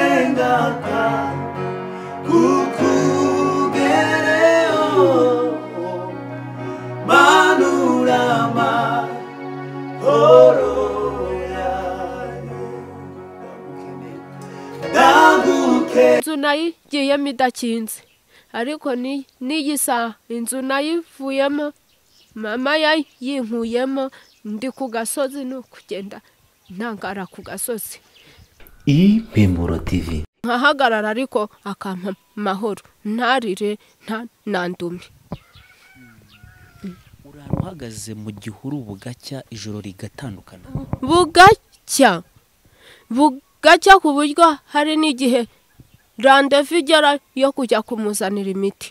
생각과 구쿠게레오 마누라마 호로야 inzu nayo igiyemo idakinze ariko ni n'iyisa inzu nayo ivuyemo mama yayo yinkuyemo ndi ku gasozi ni ukugenda ntangara ku gasozi iyi mpemburo tivi nkahagarara ariko akampa amahoro ntarire nta nandume uri ahantu uhagaze mu gihuru bugacya ijoro rigatandukana bugacya bugacya ku buryo hari n'igihe randevu igera yo kujya kumuzanira imiti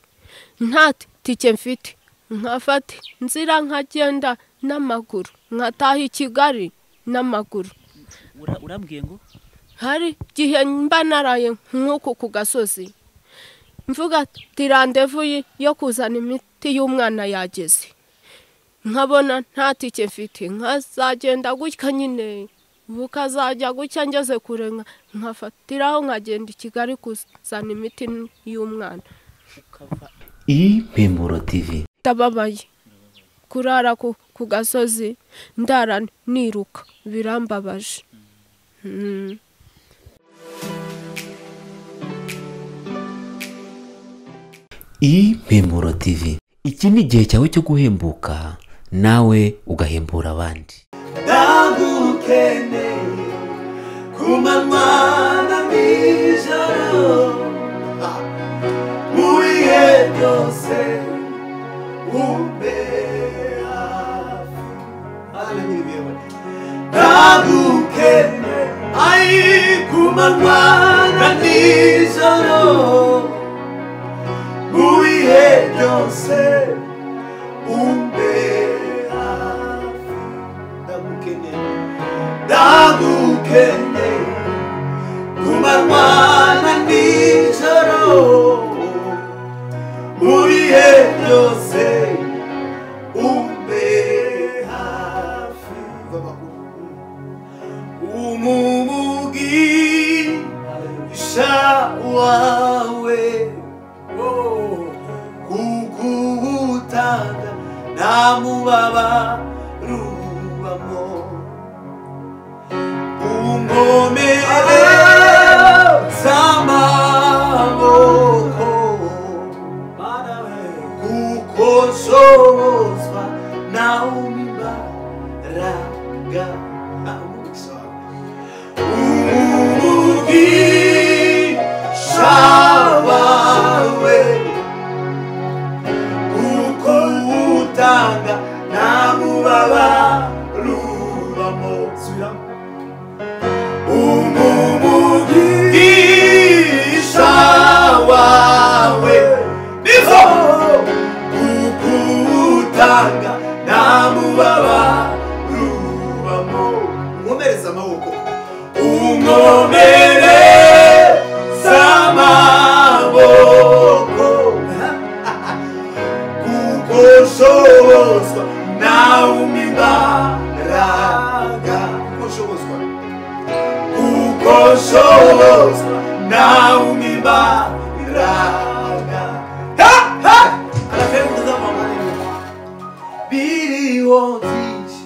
nta tike mfite nkafata inzira nkagenda n'amaguru nkataha i kigali n'amaguru Ura- urambwiye ngo hari igihe mba naraye nk'uku ku gasozi mvuga ati randevu yi- yo kuzana imiti y'umwana yageze nkabona nta tike mfite nkazagenda gutya nyine bukazajya gutya ngeze kure nka- nkafatiraho nkagenda i kigali kuzana imiti y'umwana iyi mpemburo tivi ndababaye kurara ku ku gasozi ndara niruka birambabaje Mm. iyi mpemburo tivi iki ni igihe cyawe cyo guhembuka nawe ugahembura abandi 나구케네 그만만한 미저로 우리의 평생 우배아 하나님 위에 나구케네 아이 그만만한 미저로 우리의 평생 우배아 ndagukene ndagukene kumarwana nijoro muri he byose umbe hafi umumugi sha wawe kukuhutaga namubabarubamo ungomere z'amaboko kuko nshobozwa nawe umibaraga umugisha wawe kuko utanga nta mubaba rubamo umumugisha wawe nizo kuko utanga nta mubaba rubamo nkomereza amaboko umwomere z'amaboko kukoshobozwa nawe umibaraga kukoshobozwa kukoshobozwa nawe umibaraga Ha! Ha! arakenguza mama biriho byinshi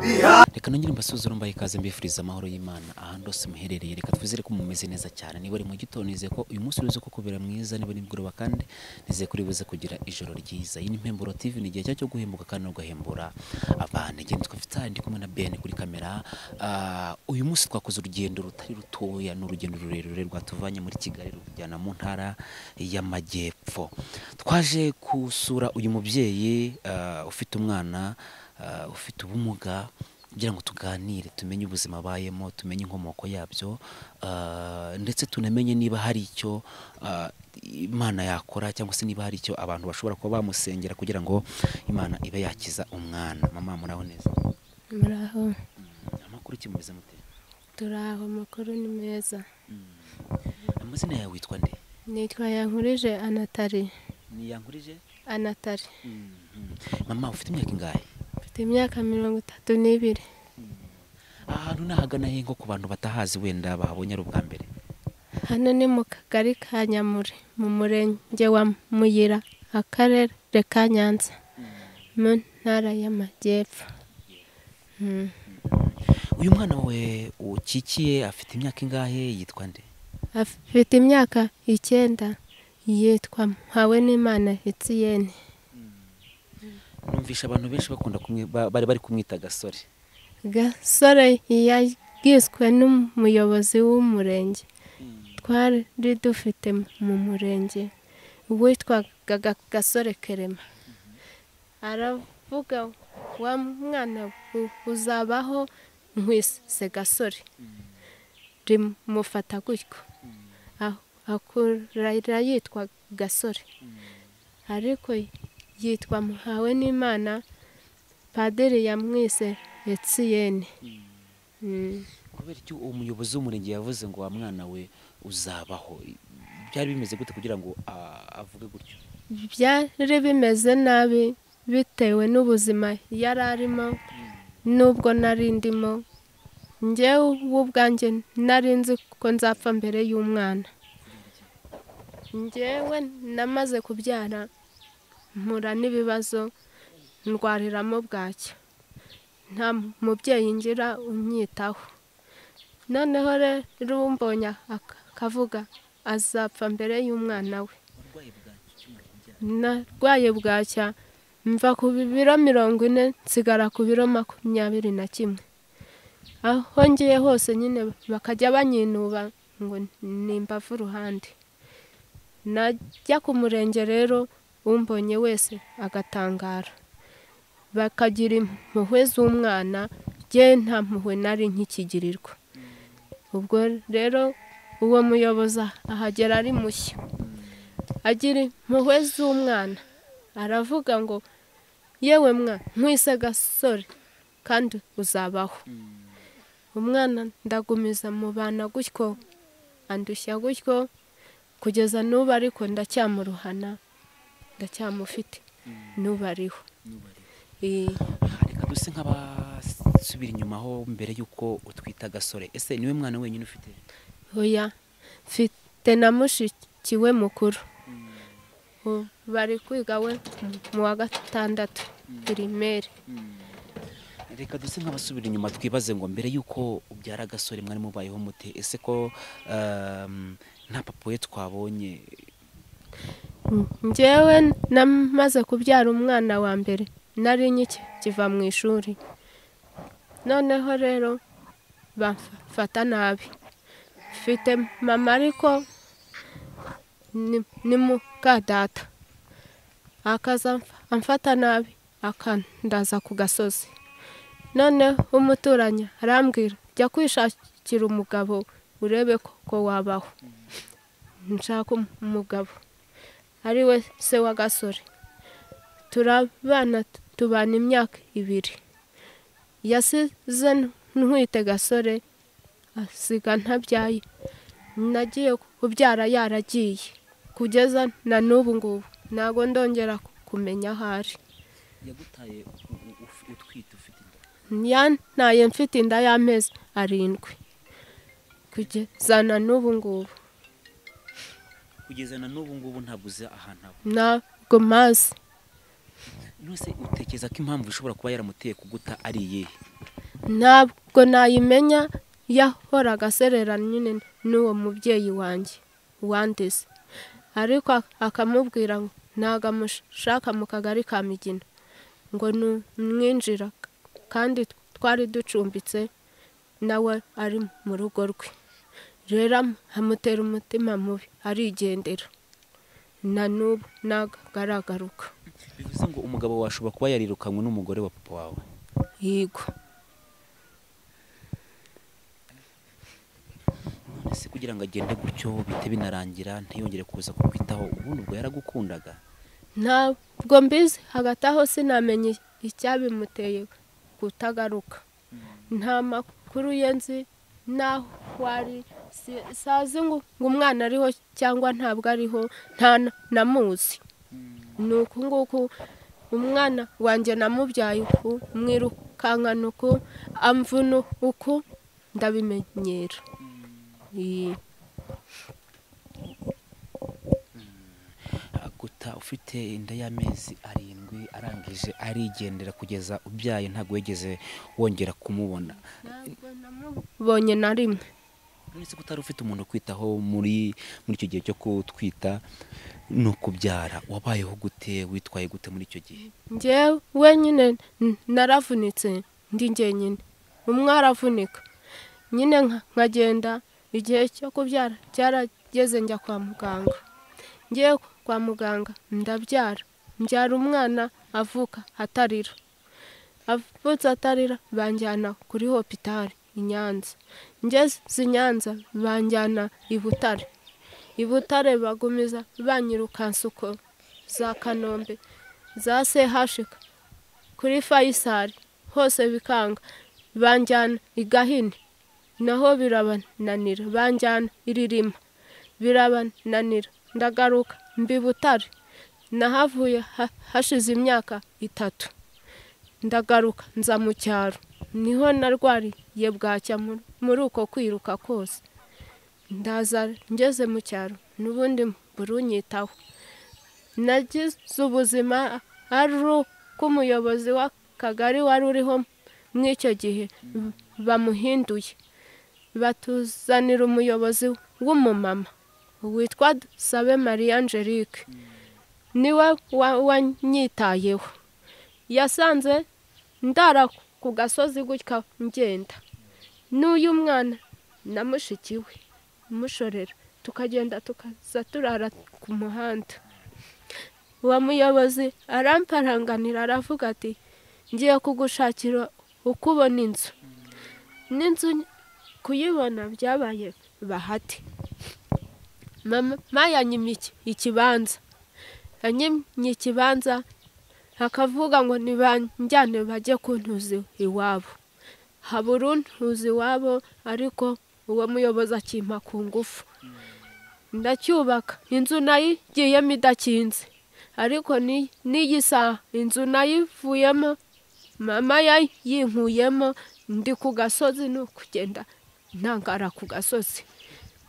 biha reka nongere mbasuzure mbaye ikaze mbifuriza amahoro y'imana ahantu hose muherereye reka twizere ko mumeze neza cyane niba ari mu gitondo nizeye ko uyu munsi uribuze ko kubera mwiza niba ari nimugoroba kandi nizeye ko uribuze kugira ijoro ryiza iyi ni impemburo tv ni igihe cyawe cyo guhembuka kandi no guhembura abantu igihe twafite aha ndi kumwe na ben kuri kamera Ah, uyu munsi twakoze urugendo rutari rutoya ni urugendo rurerure rwatuvanye muri kigali rutujyana mu ntara y'amajyepfo twaje gusura uyu mubyeyi ah, ufite umwana ah, ufite ubumuga kugira ngo tuganire tumenye ubuzima abayemo tumenye inkomoko yabyo ah, ndetse tunamenye niba hari icyo ah, imana yakora cyangwa se niba hari icyo abantu bashobora kuba bamusengera kugira ngo imana ibe yakiza umwana mama muraho neza muraho amakuru kimumeze mute turaho amakuru ni meza amazina yawe witwa nde nitwa yankurije anatari niyankurije anatari mama ufite imyaka ingahe mfite imyaka mirongo itatu n'ibiri aha hantu ni ahagana he nko ku bantu batahazi wenda bahabonye ari ubwa mbere hano ni mu kagari ka nyamure mu murenge wa muyira akarere ka nyanza mu ntara y'amajyepfo uyu mwana we ukikiye afite imyaka ingahe yitwa nde afite imyaka icyenda yitwa mpawe n'imana etiyene numvisha abantu benshi bakunda kumwe ba- bari bari kumwita gasore gasore yagiswe n'umuyobozi w'umurenge twari dufite mu murenge witwaga Ga- gasore kerema aravuga wa mwana u- uzabaho nkwise gasore rimufata gutyo Ah- akura yitwa gasore ariko yitwa muhawe n'imana padiri yamwise etiyene kubera icyo uwo muyobozi w'umurenge yavuze ngo wa mwana we uzabaho byari bimeze gute kugira ngo a- avuge gutyo byari bimeze nabi bitewe n'ubuzima yari arimo n'ubwo nari ndimo njyewe ubwanjye nari nzi ko nzapfa mbere y'umwana njyewe namaze kubyara mpura n'ibibazo ndwariramo bwacya nta mubyeyi ngira unyitaho noneho rero umbonye ak- akavuga azapfa mbere y'umwana we narwaye bwacya mva ku biro mirongo ine nsigara ku biro makumyabiri na kimwe aho ngiye hose nyine bakajya banyinuba ngo ni imbavu uruhande najya ku murenge rero umbonye wese agatangara bakagira impuhwe z'umwana jye nta mpuhwe nari nkikigirirwa ubwo rero uwo muyobozi ahagera ari mushya agira impuhwe z'umwana aravuga ngo yewe mwa nkwise gasore kandi uzabaho umwana ndagumiza mu bana gutyo andushya gutyo kugeza n'ubu ariko ndacyamuruhana ndacyamufite n'ubu ariho Eh, reka duse nk'abasubira inyuma ho mbere y'uko utwita gasore ese niwe mwana wenyine ufite oya mfite na mushiki we mukuru Ubu bari kwiga we mu wa gatandatu pirimeri reka duse nk'abasubira inyuma twibaze ngo mbere y'uko ubyara gasore mwari mubayeho mute ese ko ehm, nta papa we twabonye njyewe namaze kubyara umwana wa mbere nari nkikiva mu ishuri noneho rero bamfata nabi mfite mama ariko ni- ni muka data akaza amf- amfata nabi akandaza ku gasozi noneho umuturanyi arambwira jya kwishakira umugabo urebe ko ko wabaho nshaka umugabo ari we se wa gasore turabana tubana imyaka ibiri yasize ntwite gasore asiga ntabyaye nagiye kubyara yaragiye kugeza na n'ubu ngubu ntabwo ndongera kumenya aho ari yagutaye utwite ufite yantaye mfite inda y'amezi arindwi kugeza na n'ubu ngubu kugeza na n'ubu ngubu ntabwo uzi ahantu aba ntabwo mazi nose utekereza ko impamvu ishobora kuba yaramuteye kuguta ari iyihe ntabwo nayimenya yahoraga aserera nyine n'uwo mubyeyi wanjye wandeze ariko ak- akamubwira ngo ntabwo amushaka mu kagari ka migina ngo ni umwinjira kandi twari ducumbitse nawe ari mu rugo rwe rero am- amutera umutima mubi arigendera na n'ubu ntabwo aragaruka bivuze ngo umugabo wawe ashobora kuba yarirukanwe n'umugore wa papa wawe yigwa none se kugira ngo agende gutyo bite binarangira ntiyongere kuza kukwitaho ubundi ubwo yaragukundaga ntabwo mbizi hagati aho sinamenye icyabimuteye kutagaruka nta makuru ye nzi n'aho wari si- sazi ngo ngo umwana ariho cyangwa ntabwo ariho nta n- namuzi ni uku nguku umwana wanjye namubyaye uku mwirukankana uku amvuna uku ndabimenyera Iyi. ufite inda y'amezi arindwi arangije arigendera kugeza ubyaye ntabwo wigeze wongera kumubona bonye na rimwe uretse ko utari ufite umuntu ukwitaho muri muri icyo gihe cyo kutwita ni ukubyara wabayeho gute witwaye gute muri icyo gihe njyewe wenyine n- naravunitse ndi njyenyine umwe aravunika nyine nka- nkagenda igihe cyo kubyara cyarageze njya kwa muganga ngiye kwa muganga ndabyara mbyara umwana avuka atarira avutse atarira banjyana kuri hopitari i nyanza ngeze i nyanza banjyana i butare i butare bagumiza banyirukansuko za kanombe za sehashika kuri fayisari hose bikanga banjyana i gahini naho birabananira banjyana i ririma birabananira ndagaruka mbi butare nahavuye ha- hashize imyaka itatu ndagaruka nza mu cyaro niho narwariye bwacya mu- muri uko kwiruka kose ndaza ngeze mu cyaro n'ubundi burunyitaho nagize ubuzima ari uko umuyobozi w'akagari wari uriho muri icyo gihe bamuhinduye batuzanira umuyobozi w'umumama witwa sabe marie angelique niwe wa- wanyitayeho yasanze ndara ku gasozi gutya ngenda n'uyu mwana na mushiki we mushorera tukagenda tukaza turara ku muhanda uwo muyobozi aramparanganira aravuga ati ngiye kugushakira uko ubona inzu n'inzu kuyibona byabaye bahati mama yanyimye iki- ikibanza yanyimye ikibanza akavuga ngo nibanjyane bajye kuntuza iwabo habura untuza iwabo ariko uwo muyobozi akimpa ku ngufu ndacyubaka inzu nayigiyemo idakinze ariko ni n'igisaha inzu nayivuyemo mama yayinkuyemo ndi ku gasozi ni ukugenda ntangara ku gasozi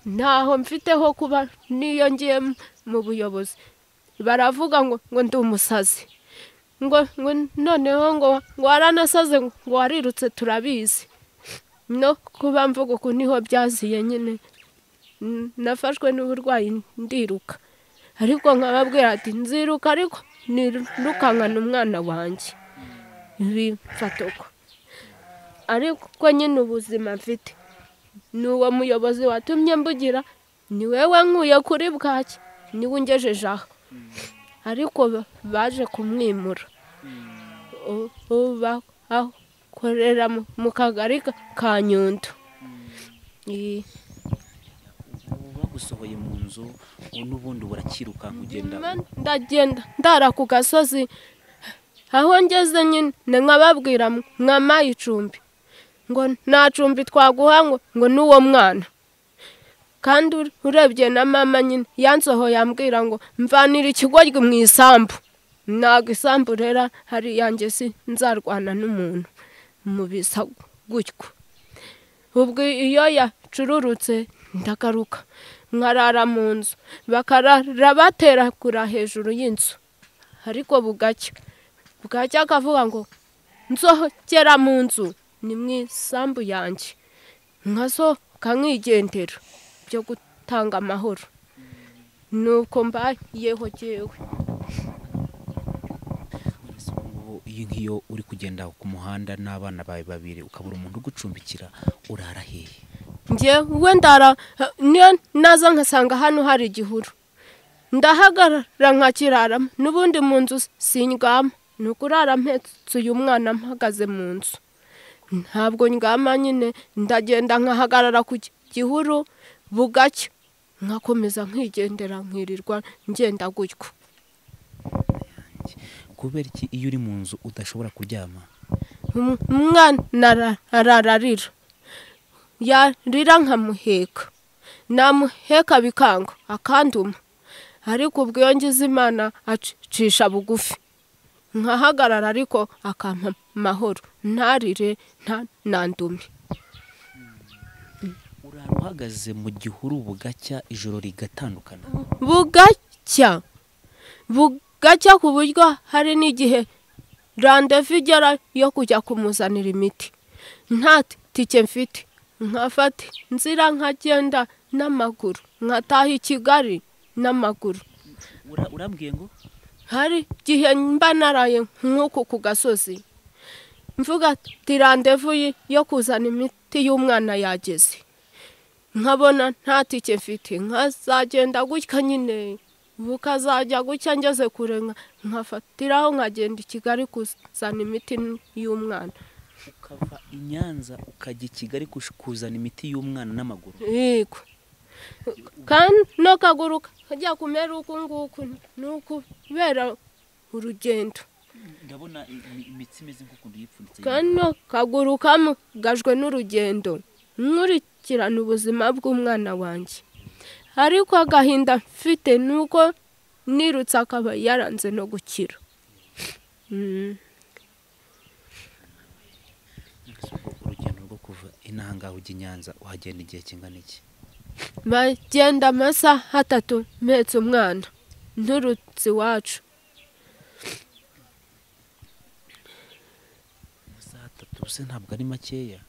ntaho mfiteho kuba niyo ngiye mu buyobozi baravuga ngo ngo ndi umusazi ngo ngo noneho ngo ngo waranasaze ngo warirutse turabizi no kuba mvuga uku niho byaziye nyine N- nafashwe n'uburwayi ndiruka ariko nkababwira ati nziruka ariko nirukankana umwana wanjye bimfata uko ariko nyine ubuzima mfite ni uwo muyobozi watumye mbugira ni wewe nkuye kuri bwaki niwe ungejeje aha ariko ba- baje kumwimura U- ubu bakorera mu- mu kagari ka- ka nyundo Iyi- bagusohoye mu nzu n'ubundi burakirukanka ugenda ndagenda ndara ku gasozi aho ngeze nyine nkababwira mwamaye icumbi ngo nta cumbi twaguha ngo ngo n'uwo mwana kandi ure- urebye na mama nyine yansohoye ambwira ngo mvanira ikigoryi mu isambu ntabwo isambu rero hari iyanjye si nzarwana n'umuntu mu bisa gutyo ubwo iyo yacururutse ndagaruka nkarara mu nzu bakarara baterakura hejuru y'inzu ariko bugacya bwacya akavuga ngo nsohokera mu nzu ni mu isambu yanjye nkasohoka nkigendera byo gutanga amahoro nuko mbayeho jyewe Ese ubu ngubu iyo ngiyo uri kugenda ku muhanda n'abana bawe babiri ukabura umuntu ugucumbikira urara hehe njyewe ndara niyo naza nkasanga hano hari igihuru ndahagarara nkakiraramo n'ubundi mu nzu sindyama ni ukurara mpetsuye umwana mpagaze mu nzu ntabwo ndyama nyine ndagenda nkahagarara ku gi- gihuru bugacya nkakomeza nkigendera nkirirwa ngenda gutyo kubera iki iyo uri mu nzu udashobora kuryama Um- umwana ara- arararira yarira nkamuheka namuheka bikanga akanduma ariko ubwo iyo ngize imana acisha bugufi nkahagarara ariko akampa amahoro ntarire nta nandume urara uhagaze mu gihuru bugacya ijoro rigatandukana bugacya bugacya ku buryo hari n'igihe randevu igera yo kujya kumuzanira imiti nta tike mfite nkafata inzira nkagenda n'amaguru nkataha i kigali n'amaguru Ura- urambwiye ngo hari igihe mba naraye nk'uku ku gasozi mvuga ati randevu yi- yo kuzana imiti y'umwana yageze nkabona nta tike mfite nkazagenda gutya nyine bukazajya gutya ngeze kure nka- nkafatiraho nkagenda i kigali kuzana imiti y'umwana ukava i nyanza ukajya i kigali kush- kuzana imiti y'umwana n'amaguru yego kandi no kaguru kajya kumera uku nguku ni ukubera urugendo ndabona i- i- imitsi imeze nk'ukuntu yipfunditse kano kaguru kamugajwe n'urugendo nkurikirana ubuzima bw'umwana wanjye ariko agahinda mfite ni uko nirutse akaba yaranze no gukira Mm. urugendo rwo kuva inaha ngaha ujya i nyanza uhagenda igihe kingana iki bagenda amasaha atatu mpetse umwana nturutse iwacu amasaha atatu se ntabwo ari makeya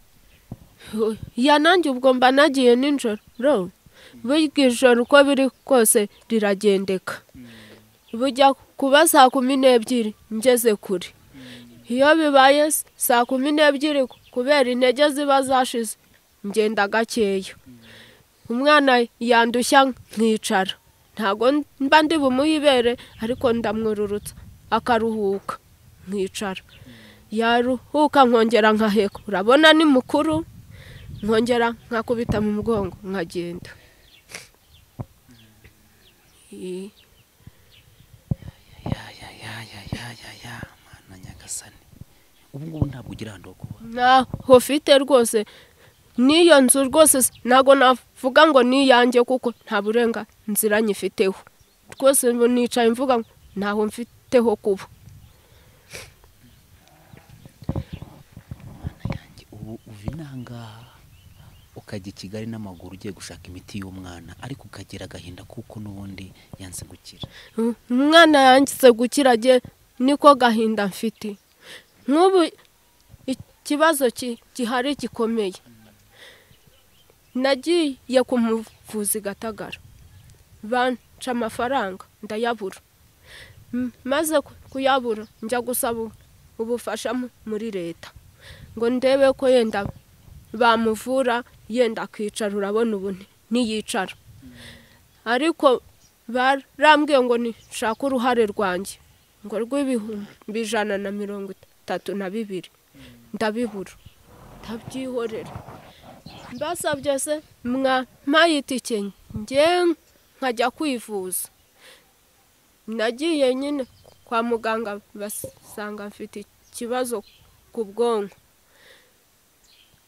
ya nanjye ubwo mba nagiye nijoro burya ijoro uko biri kose riragendeka bujya kuba saa kumi n'ebyiri ngeze kure iyo bibaye s- saa kumi n'ebyiri kubera intege ziba zashize ngenda gakeya umwana yandushya nkicara ntabwo mba ndi bumuhe ibere ariko ndamwururutsa akaruhuka nkicara yaruhuka nkongera nkaheka urabona ni mukuru nkongera nkakubita mu mugongo nkagenda Eh, ya ya ya ya ya ya ya mana nyagasani ubu ngubu ntabwo ugira ahantu ho kuba ntaho ufite rwose n'iyo nzu rwose s- ntabwo navuga ngo ni iyanjye kuko nta burenganzira nyifiteho rwose ubu nicaye mvuga ngo ntaho mfiteho kuba mana yanjye ubu uva inaha ngaha ukajya i kigali n'amaguru ugiye gushaka imiti y'umwana ariko ukagira agahinda kuko n'ubundi yanze gukira Mm, umwana yangize gukira agiye niko gahinda mfite nk'ubu ikibazo ki- gihari gikomeye nagiye ku muvuzi gatagara banca amafaranga ndayabura M- maze ku- kuyabura njya gusaba u- ubufasha mu- muri leta ngo ndebe ko yenda bamuvura yenda akicara urabona ubu ni- ntiyicara ariko barambwiye ngo nishake uruhare rwanjye ngo rw'ibihumbi ijana na mirongo itatu na bibiri ndabibura ndabyihorera mbasabye se mwampaye itike njye nkajya kwivuza nagiye nyine kwa muganga basanga mfite ikibazo ku bwonko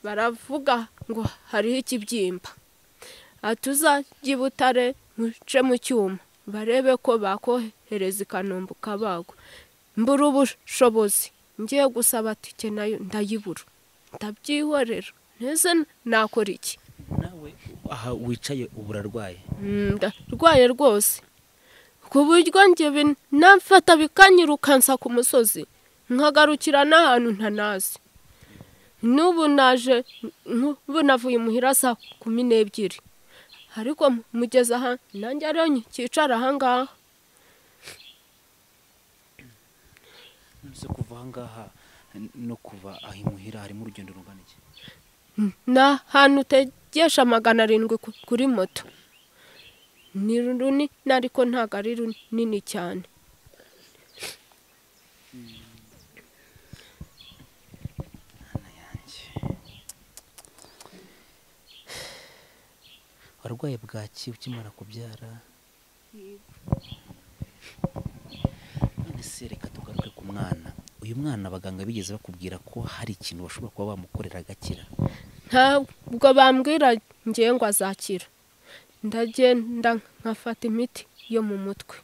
baravuga ngo hariho ikibyimba atuzajye i butare muce mu cyuma barebe ko bakohereza i kanombe ukabagwa mbura ubushobozi ngiye gusaba tike nayo ndayibura ndabyihorera ntese nakora iki nawe aha wicaye ubu urarwaye Mm, ndarwaye rwose ku buryo njye binamfata bikanyirukansa ku musozi nkagarukira n'ahantu ntanazi n'ubu naje n'ubu navuye imuhira saa kumi n'ebyiri ariko mugeze aha nanjye ariyo nkicara aha ngaha nonese kuva aha ngaha n- no kuva aho imuhira harimo urugendo rungana iki ni ahantu utegesha magana arindwi ku- kuri moto ni runini ariko ntabwo ari runini cyane mana yanjye warwaye bwaki ukimara kubyara none se reka tugaruke ku mwana uyu mwana abaganga bigeze bakubwira ko hari ikintu bashobora kuba bamukorera agakira ntabwo bambwira ngiye ngo azakira ndagenda nkafata imiti yo mu mutwe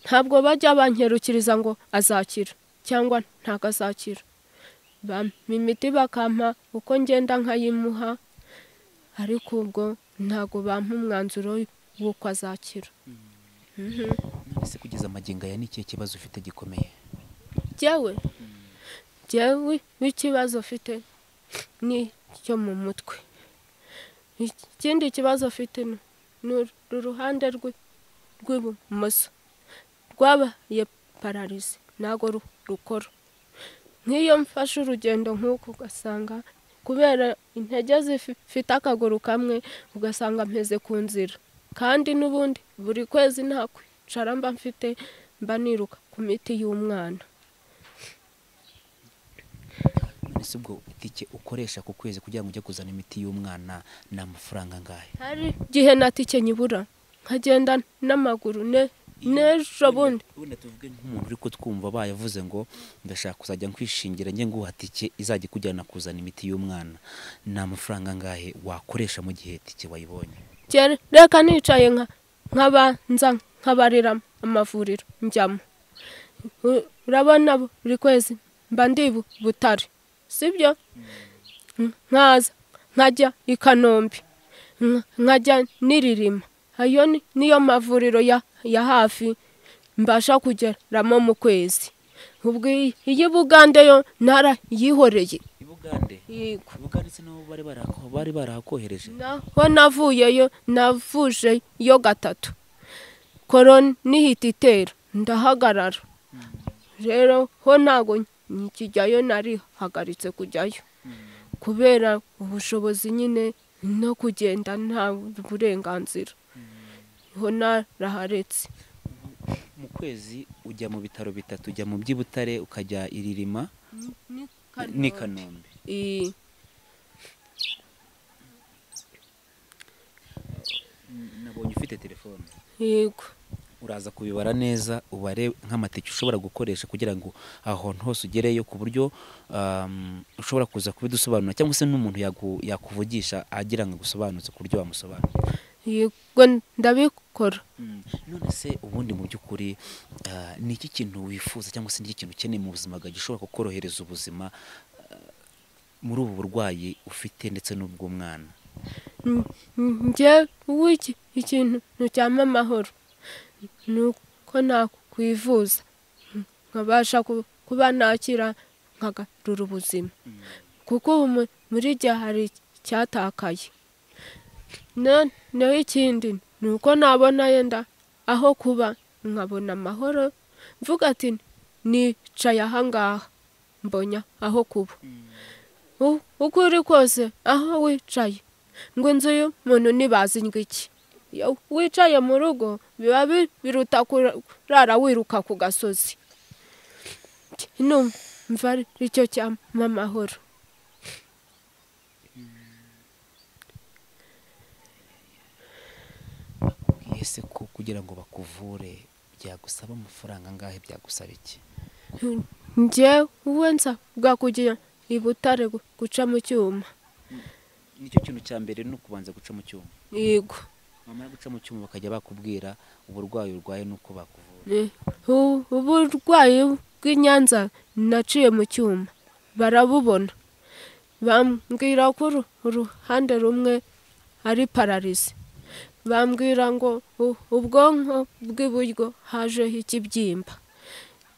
ntabwo bajya bankerukiriza ngo azakira cyangwa ntabwo azakira bampa imiti bakampa uko ngenda nkayimuha ariko ubwo ntabwo bampa umwanzuro w'uko azakira none ese kugeza amagingo aya ni ikihe kibazo ufite gikomeye jyewe jyewe n'ikibazo mfite ni icyo mu mutwe ikindi kibazo mfite ni- ni uruhande rw'i- rw'ibumoso rwabaye pararize ntabwo ru- rukora nk'iyo mfashe urugendo nk'uku ugasanga kubera intege zifite akaguru kamwe ugasanga mpeze ku nzira kandi n'ubundi buri kwezi nta kwicara mba mfite mba niruka ku miti y'umwana none se ubwo itike ukoresha ku kwezi kugira ngo ujye kuzana imiti y'umwana ni amafaranga angahe hari igihe na tike nyibura nkagenda n'amaguru ne- n'ejo bundi wenda tuvuge nk'umuntu uri kutwumva abaye avuze ngo ndashaka kuzajya nkwishingira njye nguha tike izajya ikujyana kuzana imiti y'umwana ni amafaranga angahe wakoresha mu gihe tike wayibonye kera reka nicaye nka nkabanza nkabarira amavuriro njyamo U- urabona buri kwezi mba ndi bu- butare sibyo Nk- nkaza nkajya i kanombe nk- nkajya n'iririma ayo ni- niyo mavuriro ya, ya hafi mbasha kugeramo mu kwezi ubwo iyi- iyi bugande yo narayihoreye ibugande yego ibugande se nabo bari barako- bari barahakohereje naho navuyeyo navuje yo gatatu koroni nihita itera ndahagarara rero ho ntago nkijyayo narihagaritse kujyayo kubera ubushobozi nyine no kugenda nta burenganzira ho naraharetse mu kwezi ujya mu bitaro bitatu ujya mu by'ibutare ukajya iririma n'i kanombe Iyi- nabonye ufite telefone yego uraza kubibara neza ubare nk'amatike ushobora gukoresha kugira ngo ahantu hose ugereyo ku buryo um, ushobora kuza kubidusobanura cyangwa se n'umuntu yagu- yakuvugisha agira ngo agusobanuze ku buryo wamusobanura yego ndabikora none se ubundi mu by'ukuri ah, ni iki kintu wifuza cyangwa se ni iki kintu ukeneye mu buzima bwawe gishobora kukorohereza ubuzima ah, muri ubu burwayi ufite ndetse n'ubw'umwana njye w'iki ikintu ntucyama amahoro ni uko nakwivuza nkabasha ku- kuba nakira nkagarura ubuzima kuko ubu mu- muri jya hari icyatakaye no- naho ikindi ni uko nabona yenda aho kuba nkabona amahoro mvuga ati nicaye ahangaha mbonya aho kuba U- uko uri kose aho wicaye ngo inzu y'umuntu ntibazi ngo iki iyo wicaye mu rugo biba bi- biruta kurara wiruka ku gasozi numva ari cyo cyama amahoro ese ko kugira ngo bakuvure byagusaba amafaranga angahe byagusaba iki njyewe nsabwa kugira i butare gu- guca mu cyuma nicyo kintu cya mbere ni ukubanza guca mu cyuma yego bamara guca mu cyuma bakajya bakubwira uburwayi urwaye n'uko bakuvura Eh, u- uburwayi bw'inyanza naciye mu cyuma barabubona bambwira ko uru- uruhande rumwe ari pararize bambwira ngo u- ubwonko bw'iburyo hajeho ikibyimba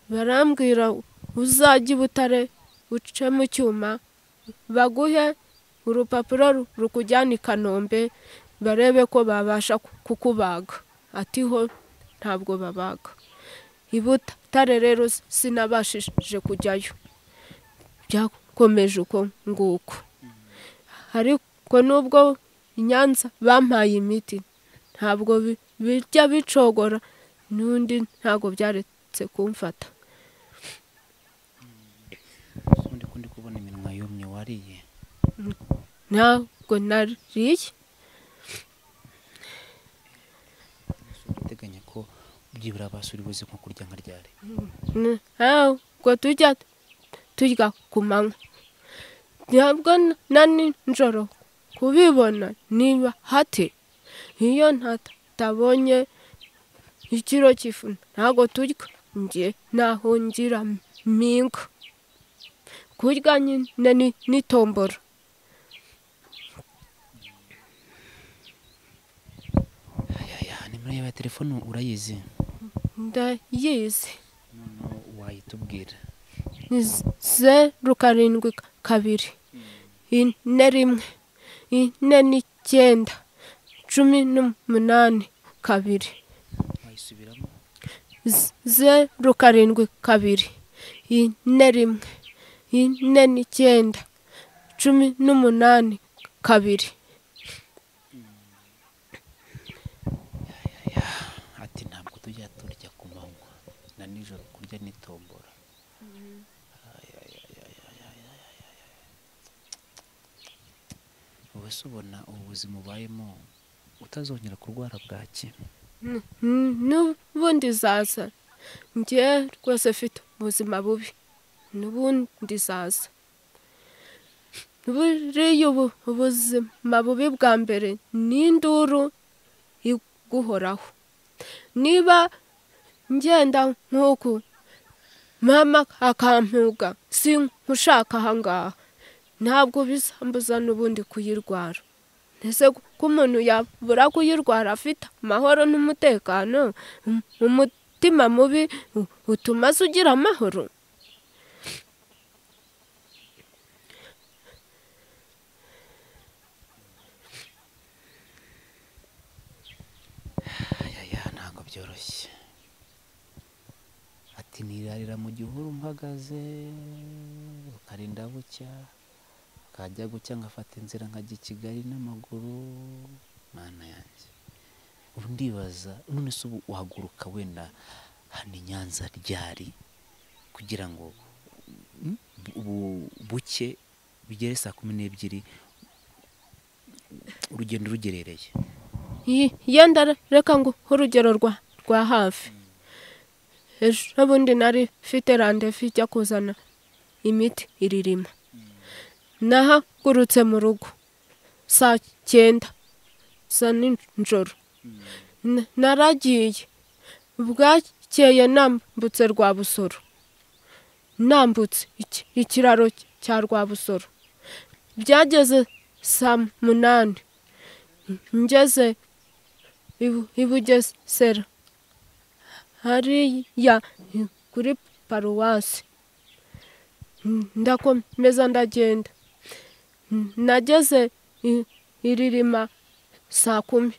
barambwira uzajye i butare uce mu cyuma baguhe urupapuro ru- rukujyana i kanombe barebe ko babasha ku- kukubaga ati ho ntabwo babaga i butare rero sinabashije kujyayo byakomeje uko nguko ariko nubwo i nyanza bampaye imiti ntabwo bi- bijya bicogora n'undi ntabwo byaretse kumfata ubundi ko ndi kubona iminwa yumye wariye ntabwo nariye uteganya ko byibura basuri buze nko kurya nka ryari ntabwo tujya turya ku manywa ntabwo n- na nijoro kubibona niba hate iyo ntatabonye ikiro cy'ifu ntabwo turya njye nahungira mingo kurya nyine ni- ni tombora nimero yawe ya telefone urayizi ndayizi noneho wayitubwira ni zeru karindwi kabiri ine rimwe ine n'icyenda cumi n'umunani kabiri wayisubiramo Z- zeru karindwi kabiri ine rimwe ine n'icyenda cumi n'umunani kabiri ati ntabwo tujya turya ku manywa na nijoro kurya n'itombora Ay, ay, ay, ay, ay, ay, ay, ay, ay, ay. wowe se ubona ubu buzima ubayemo utazongera kurwara bwaki Mm, n'ubundi zaza njye rwose mfite ubuzima bubi n'ubundi zaza buriya ubu ubuzima bubi bwa mbere ni induru iguhoraho niba ngenda nk'uku mama akampuga si nkushaka ahangaha ntabwo bisambuza n'ubundi kuyirwara ese ko umuntu yabura kuyirwara afite amahoro n'umutekano Um- umutima mubi u- utuma se ugira amahoro ayaya ntabwo byoroshye ati nirarira mu gihuru mpagaze ukarinda bucya ukajya gucya ngafata inzira nkajya i kigali n'amaguru mwana yanjye ubu ndibaza none se ubu wahaguruka wenda hano i nyanza ryari kugira ngo mm, ubu buke bigere saa kumi n'ebyiri urugendo rugerereye Yi- yenda re- reka ngo urugero rwa rwa hafi ejo bundi nari mfite randevu ijya kuzana imiti iririma nahagurutse mu rugo saa cyenda za nijoro N- naragiye bwakeye nambutse rwa busoro nambutse iki- ikiraro cya rwa busoro byageze saa munani ngeze ibu- ibugesera hariya kuri paruwasi ndakomeza ndagenda nageze i- iririma saa kumi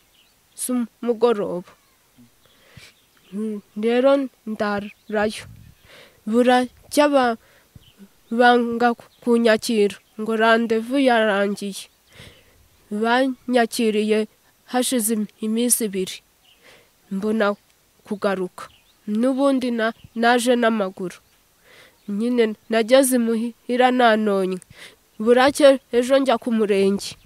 z'umugoroba Mm, rero ndarayo buracya ba- banga kunyakira ngo randevu yarangiye banyakiriye hashize im- iminsi ibiri mbona kugaruka n'ubundi na naje n'amaguru nyine nageze imuhira nanonye burake ejo njya ku murenge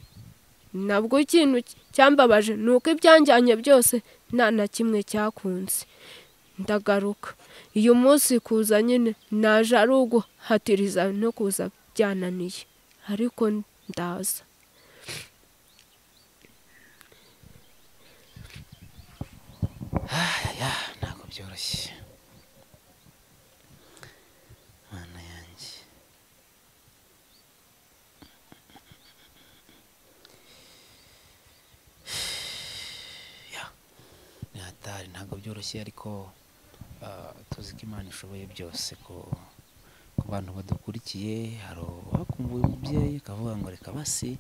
nabwo ikintu cyambabaje ni uko ibyanjyanye byose nta na kimwe cyakunze ndagaruka uyu munsi kuza nyine naje ari uguhatiriza no kuza byananiye ariko ndaza ya ntabwo byoroshye mana yanjye Ya, ni hatari ntabwo byoroshye ariko ah, tuzi ko imana ishoboye byose ko ku bantu badukurikiye hari uwakumbuye umubyeyi akavuga ngo reka basi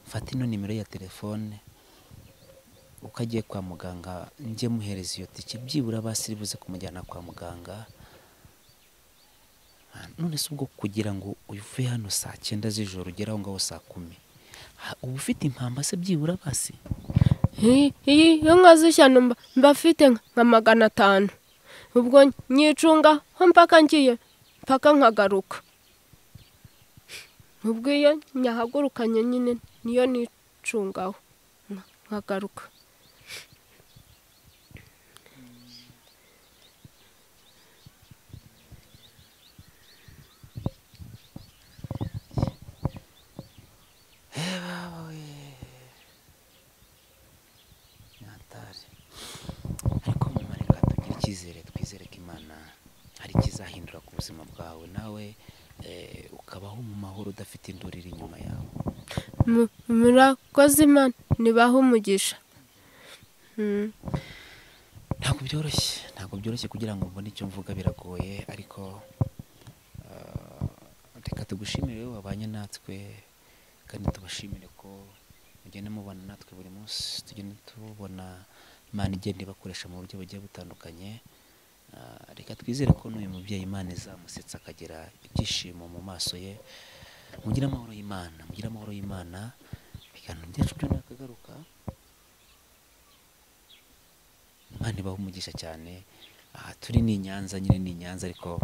mfate ino nimero ya telefone uko agiye kwa muganga njye muhereza iyo tike byibura basiri buze kumujyana kwa muganga Ah, none se ubwo kugira ngo uve hano saa cyenda z'ijoro ugere aho ngaho saa kumi ha- uba ufite impamba se byibura basi Hi- hi- iyo nka z'ishyano mba- mba mfite nka magana atanu ubwo nyicunga ho mpaka ngiye mpaka nkagaruka ubwo iyo nyahagurukanye nyine niyo nicungaho nka- nkagaruka natari ariko mama reka tugire icyizere twizere ko imana hari ikizahindura ku buzima bwawe nawe eh, ukabaho mu mahoro udafite induru iri inyuma yawe Mu- murakoze imana ntibaha umugisha Mm. ntabwo byoroshye ntabwo byoroshye kugira ngo mbone icyo mvuga biragoye ariko ah, reka tugushimire wowe wabanye natwe kandi tubashimire ko mugenda mubana natwe buri munsi tugenda tubona imana igenda ibakoresha mu buryo bugiye butandukanye Ah, reka twizere ko n'uyu mubyeyi imana izamusetsa akagira ibyishimo mu maso ye mugire amahoro y'imana mugire amahoro y'imana ibiganiro byacu byo nakagaruka imana ibaha umugisha cyane aha turi ni i nyanza nyine ni i nyanza ariko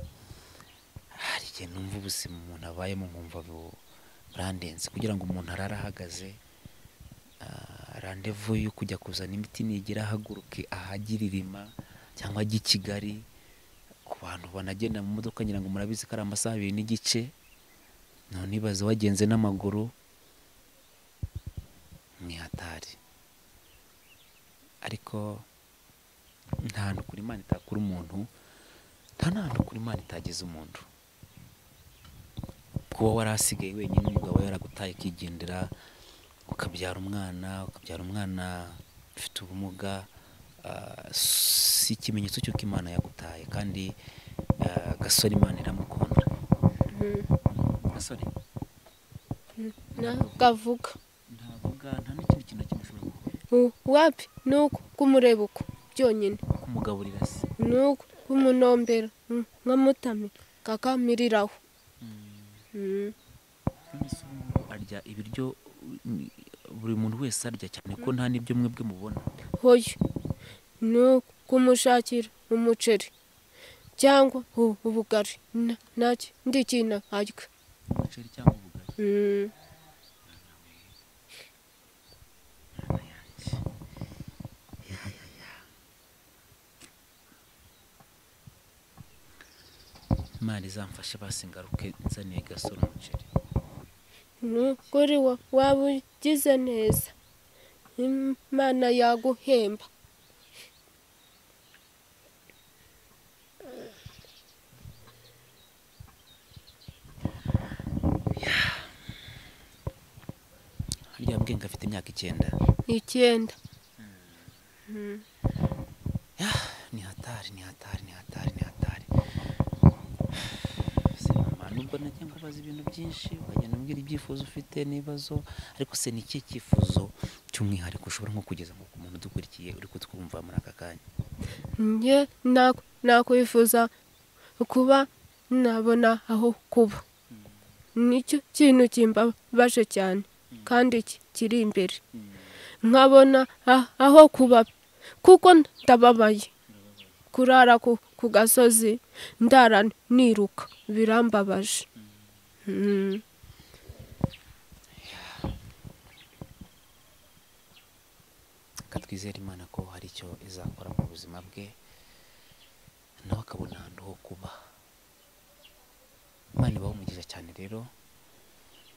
hari igihe numva ubuzima umuntu abayemo nkumva bu- burandenze kugira ngo umuntu arare ahagaze ah, randevu yo kujya kuzana imiti nigira ahaguruke ahagiririma cyangwa ajye i kigali ku bantu banagenda mu modoka ngira ngo murabizi ko ari amasaha abiri n'igice none ibaze wagenze n'amaguru ni hatari ariko nta hantu kuri imana itakura umuntu nta n'ahantu kuri imana itageza umuntu kuba warasigaye wenyine umugabo yaragutaye ukigendera ukabyara umwana ukabyara umwana ufite ubumuga ah, si ikimenyetso cy'uko imana yagutaye kandi ah, gasore imana iramukunda gasore nakavuga ntavuga nta n'ikindi kintu na kimwe ushobora gukora U- wapi ni uko kumureba uko byonyine kumugaburira se ni uko kumunombera mm, nkamutamira kakamiriraho Mm. nonese ubu ngubu arya ibiryo mm, buri muntu wese arya cyane ko nta n'ibyo mwebwe mubona hoyo ni uko kumushakira umuceri cyangwa u- ubugari Na- nacyo ndi kintu arya umuceri cyangwa ubugari Mm. imana izamfashe basi ngaruke nzaniye gasore umuceri ni ukuri wa- waba ugize neza imana yaguhemba harya mbwenge afite imyaka icyenda icyenda Yah, ni hatari ni hatari ni hatari ni hatari se mama nubwo najya ngo ubaza ibintu byinshi ukagenda umbwira ibyifuzo ufite n'ibibazo ariko se ni ikihe cyifuzo cy'umwihariko ushobora nko kugeza nko ku muntu udukurikiye uri kutwumva muri aka kanya njye naku- nakwifuza kuba nabona aho kuba nicyo kintu kimbabaje cyane kandi ki- kiri imbere nkabona a- aho kuba kuko ndababaye kurara ku ku gasozi ndara niruka birambabaje Mm. reka twizere imana ko hari icyo izakora mu buzima bwe nawe akabona ahantu ho kuba imana ibaha umugisha cyane rero